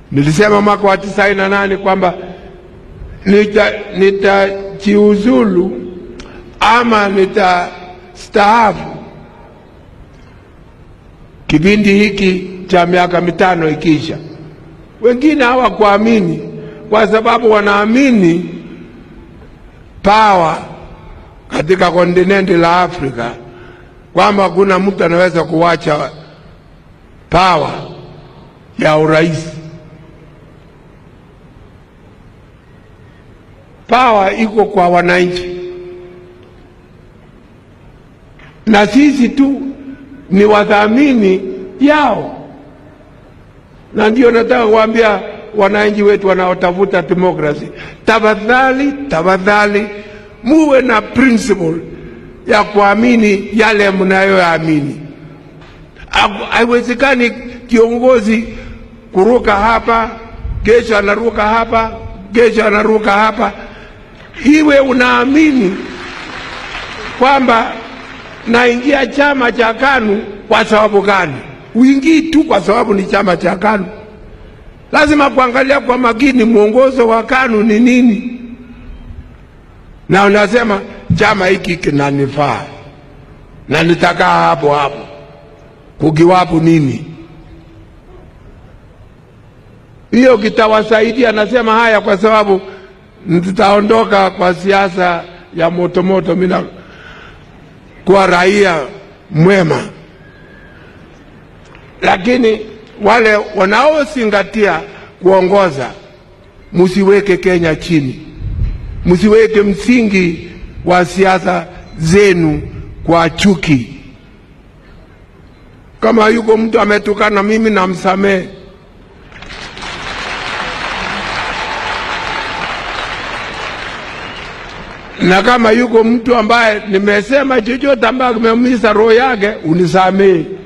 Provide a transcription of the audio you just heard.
Nilisema mwaka wa tisaini na nane kwamba nitajiuzulu nita ama nitastaafu kipindi hiki cha miaka mitano ikiisha. Wengine hawakuamini kwa sababu wanaamini pawa katika kontinenti la Afrika kwamba hakuna mtu anaweza kuwacha pawa ya urais. Pawa iko kwa wananchi, na sisi tu ni wadhamini yao, na ndio nataka kuambia wananchi wetu wanaotafuta demokrasi, tafadhali, tafadhali muwe na principle ya kuamini yale mnayoamini. Haiwezekani kiongozi kuruka hapa, kesho anaruka hapa, kesho anaruka hapa. Iwe unaamini kwamba naingia chama cha KANU kwa sababu gani? Uingii tu kwa sababu ni chama cha KANU. Lazima kuangalia kwa makini mwongozo wa KANU ni nini, na unasema chama hiki kinanifaa na nitakaa hapo hapo, kukiwapo nini hiyo kitawasaidia. Nasema haya kwa sababu nitaondoka kwa siasa ya motomoto, mimi kuwa raia mwema, lakini wale wanaozingatia kuongoza, msiweke Kenya chini, msiweke msingi wa siasa zenu kwa chuki. Kama yuko mtu ametukana mimi, namsamehe. na kama yuko mtu ambaye nimesema chochote ambaye kimeumiza roho yake, unisamehe.